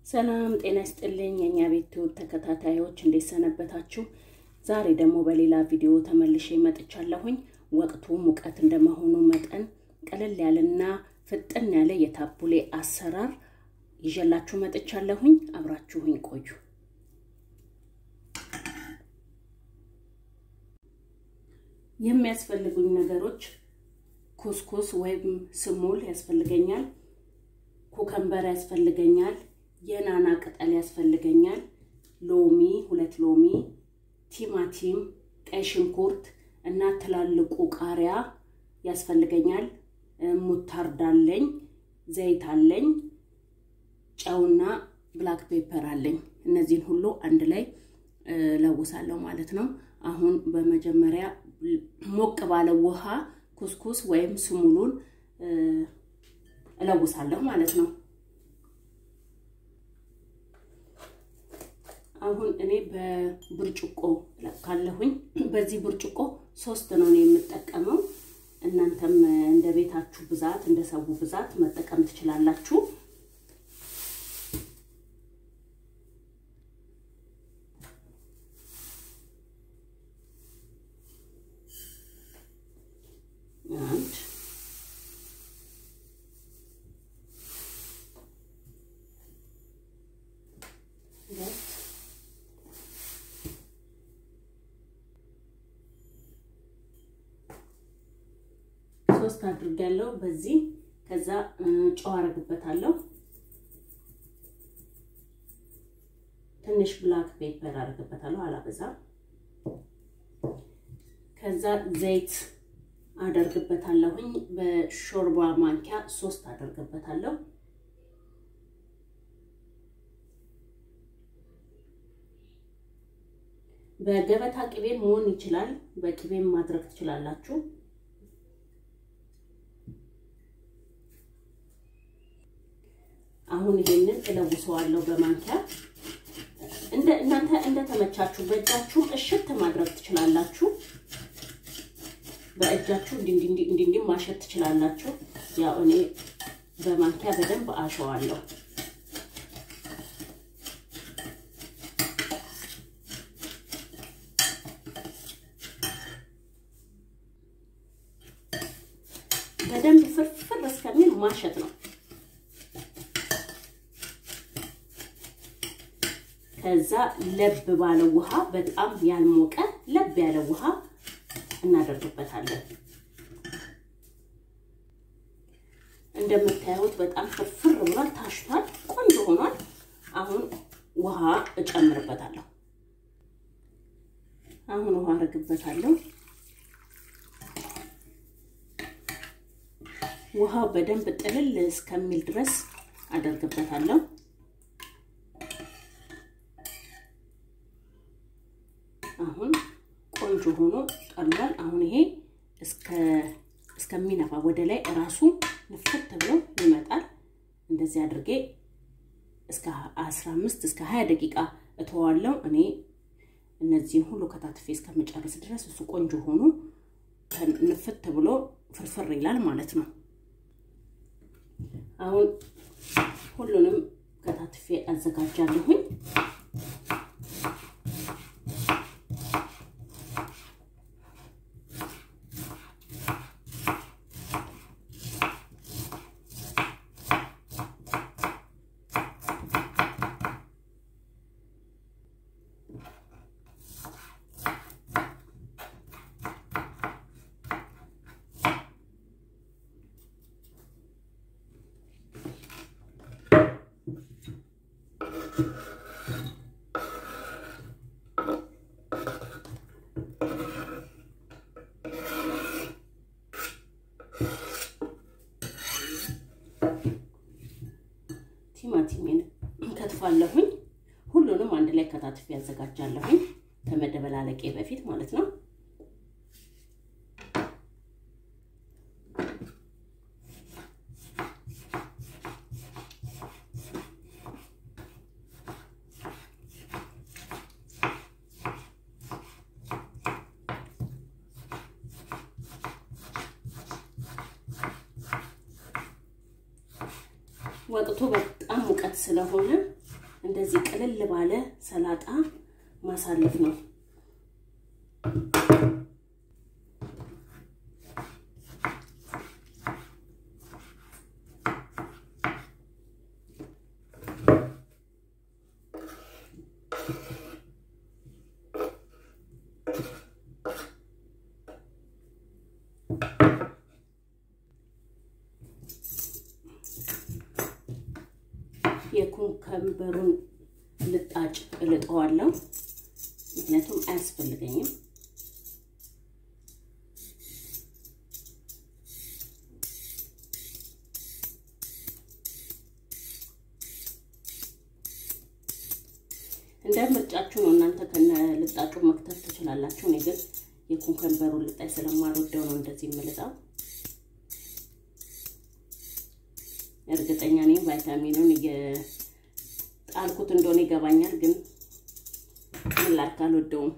ሰላም ጤና ይስጥልኝ የእኛ ቤት ተከታታዮች እንዴት ሰነበታችሁ? ዛሬ ደግሞ በሌላ ቪዲዮ ተመልሼ መጥቻለሁኝ። ወቅቱ ሙቀት እንደመሆኑ መጠን ቀለል ያለና ፍጥን ያለ የታቡሌ አሰራር ይዤላችሁ መጥቻለሁኝ። አብራችሁኝ ቆዩ። የሚያስፈልጉኝ ነገሮች ኩስኩስ ወይም ስሙል ያስፈልገኛል፣ ኩከምበር ያስፈልገኛል፣ የናና ቅጠል ያስፈልገኛል፣ ሎሚ ሁለት ሎሚ፣ ቲማቲም፣ ቀይ ሽንኩርት እና ትላልቁ ቃሪያ ያስፈልገኛል። ሙታርድ አለኝ፣ ዘይት አለኝ፣ ጨውና ብላክ ፔፐር አለኝ። እነዚህን ሁሉ አንድ ላይ ለውሳለሁ ማለት ነው። አሁን በመጀመሪያ ሞቅ ባለ ውሃ ኩስኩስ ወይም ስሙሉን እለውሳለሁ ማለት ነው። አሁን እኔ በብርጭቆ ካለሁኝ በዚህ ብርጭቆ ሶስት ነው የምጠቀመው። እናንተም እንደ ቤታችሁ ብዛት እንደ ሰው ብዛት መጠቀም ትችላላችሁ። አንድ ሁለት ሶስት አድርጋለሁ። በዚህ ከዛ ጨው አረግበታለሁ። ትንሽ ብላክ ፔፐር አረግበታለሁ፣ አላበዛም። ከዛ ዘይት አደርግበታለሁኝ። በሾርባ ማንኪያ ሶስት አደርግበታለሁ። በገበታ ቅቤ መሆን ይችላል። በቅቤም ማድረግ ትችላላችሁ። አሁን ይሄንን እለውሰዋለሁ በማንኪያ እንደ እናንተ እንደተመቻችሁ በእጃችሁ እሽት ማድረግ ትችላላችሁ። በእጃችሁ እንዲ እንዲ ማሸት ትችላላችሁ። ያው እኔ በማንኪያ በደንብ አሸዋለሁ። በደንብ ፍርፍር እስከሚል ማሸት ነው። ከዛ ለብ ባለ ውሃ በጣም ያልሞቀ ለብ ያለ ውሃ እናደርግበታለን። እንደምታዩት በጣም ፍርፍር ብሏል፣ ታሽቷል፣ ቆንጆ ሆኗል። አሁን ውሃ እጨምርበታለሁ። አሁን ውሃ አረግበታለሁ። ውሃው በደንብ ጥልል እስከሚል ድረስ አደርግበታለሁ። አሁን ቆንጆ ሆኖ ቀሏል። አሁን ይሄ እስከሚነፋ ወደ ላይ እራሱ ንፍት ብሎ ይመጣል። እንደዚህ አድርጌ እስከ 15 እስከ 20 ደቂቃ እተዋለሁ። እኔ እነዚህን ሁሉ ከታትፌ እስከምጨርስ ድረስ እሱ ቆንጆ ሆኖ ንፍት ብሎ ፍርፍር ይላል ማለት ነው። አሁን ሁሉንም ከታትፌ አዘጋጃለሁኝ። ቲማቲሜን ከትፋለሁኝ። ሁሉንም አንድ ላይ ከታትፌ ያዘጋጃለሁኝ ከመደበላለቄ በፊት ማለት ነው። ወቅቱ በጣም ሙቀት ስለሆነ እንደዚህ ቅልል ባለ ሰላጣ ማሳለፍ ነው። የኩከምበሩን ልጣጭ እልጠዋለሁ፣ ምክንያቱም አያስፈልገኝም። እንደ ምርጫችሁ ነው። እናንተ ከነ ልጣጩ መክተፍ ትችላላችሁ። እኔ ግን የኩከምበሩን ልጣጭ ስለማልወደው ነው እንደዚህ የምልጣው። እርግጠኛ ነኝ ቫይታሚኑን እየጣልኩት እንደሆነ ይገባኛል፣ ግን ምን ላድርግ አልወደውም።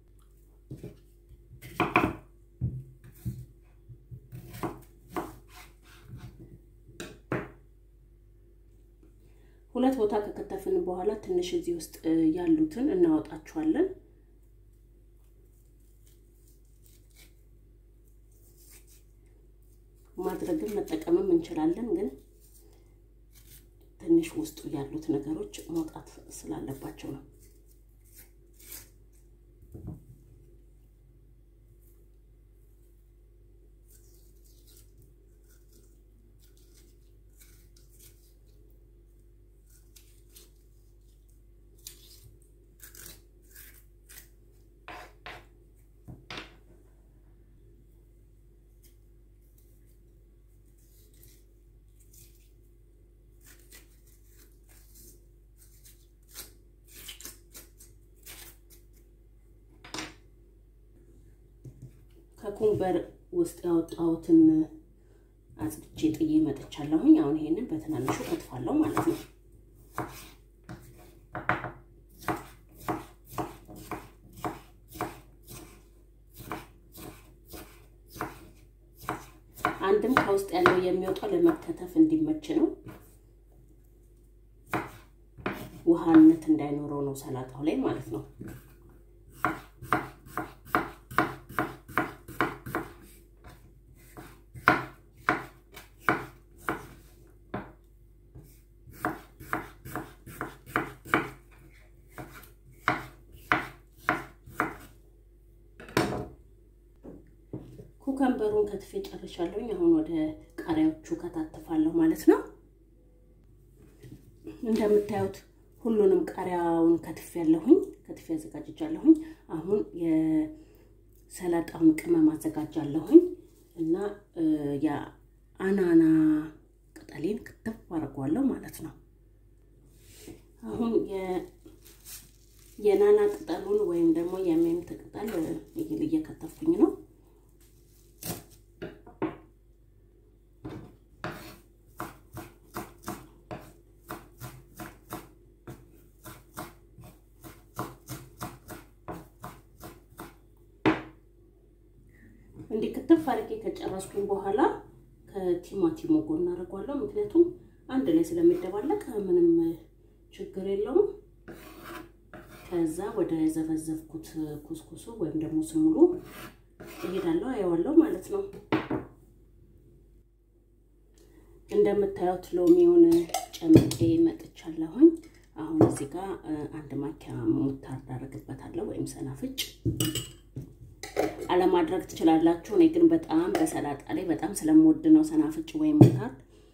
ሁለት ቦታ ከከተፍን በኋላ ትንሽ እዚህ ውስጥ ያሉትን እናወጣቸዋለን። ማድረግም መጠቀምም እንችላለን ግን ትንሽ ውስጡ ያሉት ነገሮች መውጣት ስላለባቸው ነው። ከኩምበር ውስጥ ያወጣሁትን አጽድቼ ጥዬ መጥቻለሁኝ። አሁን ይሄንን በትናንሹ ከትፋለሁ ማለት ነው። አንድም ከውስጥ ያለው የሚወጣው ለመከተፍ እንዲመች ነው። ውሃነት እንዳይኖረው ነው ሰላጣው ላይ ማለት ነው። ኩከምበሩን ከትፌ ጨርሻለሁኝ። አሁን ወደ ቃሪያዎቹ ከታተፋለሁ ማለት ነው። እንደምታዩት ሁሉንም ቃሪያውን ከትፌ ያለሁኝ ከትፌ አዘጋጅቻለሁኝ። አሁን የሰላጣውን ቅመም አዘጋጃለሁኝ እና የአናና ቅጠሌን ክትፍ አድርጓለሁ ማለት ነው። አሁን የናና ቅጠሉን ወይም ደግሞ የሜንት ቅጠል እየከተፍኩኝ ነው። እንዲህ ክትፍ አድርጌ ከጨረስኩኝ በኋላ ከቲማቲሙ ጎን አደርገዋለሁ። ምክንያቱም አንድ ላይ ስለሚደባለቅ ምንም ችግር የለውም። ከዛ ወደ ዘፈዘፍኩት ኩስኩሱ ወይም ደግሞ ስሙሉ እሄዳለሁ፣ አየዋለሁ ማለት ነው። እንደምታዩት ሎሚውን ጨምቄ መጥቻለሁኝ። አሁን እዚህ ጋር አንድ ማኪያ ሙታርድ አደርግበታለሁ ወይም ሰናፍጭ አለማድረግ ትችላላችሁ። እኔ ግን በጣም በሰላጣ ላይ በጣም ስለምወድ ነው ሰናፍጭ ወይም ሙታርድ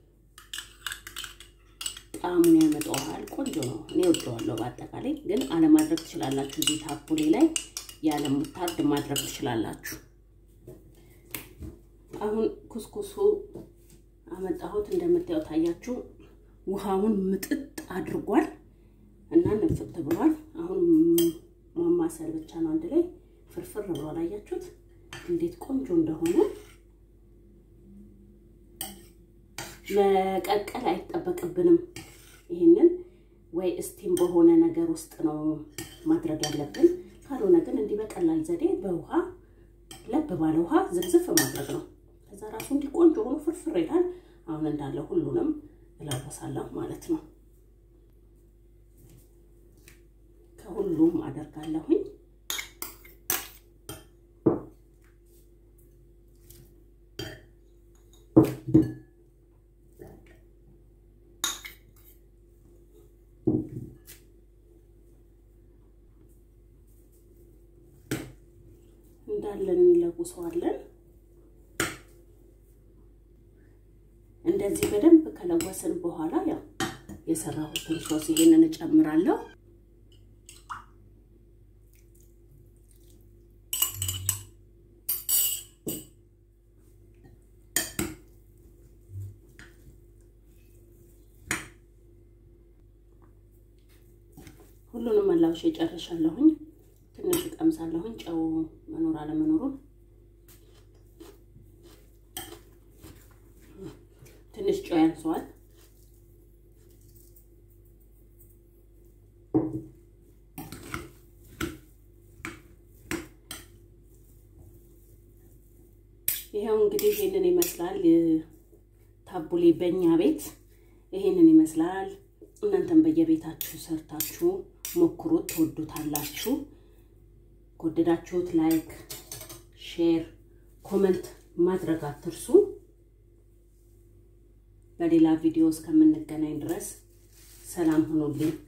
ጣዕሙን ያመጣዋል። ቆንጆ ነው። እኔ ወደዋለሁ። በአጠቃላይ ግን አለማድረግ ትችላላችሁ። እዚህ ታፑሌ ላይ ያለ ሙታርድ ማድረግ ትችላላችሁ። አሁን ኩስኩሱ አመጣሁት። እንደምታዩት ታያችሁ፣ ውሃውን ምጥጥ አድርጓል እና ንፍት ብሏል። አሁን ማማሰል ብቻ ነው አንድ ላይ ፍርፍር ብሏል። አያችሁት እንዴት ቆንጆ እንደሆነ። መቀቀል አይጠበቅብንም። ይህንን ወይ እስቲም በሆነ ነገር ውስጥ ነው ማድረግ ያለብን። ካልሆነ ግን እንዲህ በቀላል ዘዴ በውሃ ለብ ባለ ውሃ ዝግዝፍ ማድረግ ነው። ከዛ ራሱ እንዲህ ቆንጆ ሆኖ ፍርፍር ይላል። አሁን እንዳለ ሁሉንም እለበሳለሁ ማለት ነው። ሁሉንም አደርጋለሁኝ። እንዳለን እንለውሰዋለን። እንደዚህ በደንብ ከለወስን በኋላ ያው የሰራሁትን ሶስ ይሄንን እጨምራለሁ። ሁሉንም መላውሽ ጨርሻለሁኝ። ትንሽ እቀምሳለሁኝ ጨው መኖር አለመኖሩን ትንሽ ጨው ያንሰዋል። ይኸው እንግዲህ ይሄንን ይመስላል ታቡሌ በእኛ ቤት ይሄንን ይመስላል። እናንተም በየቤታችሁ ሰርታችሁ ሞክሩት፣ ትወዱታላችሁ። ከወደዳችሁት ላይክ፣ ሼር፣ ኮመንት ማድረግ አትርሱ። በሌላ ቪዲዮ እስከምንገናኝ ድረስ ሰላም ሁኑልኝ።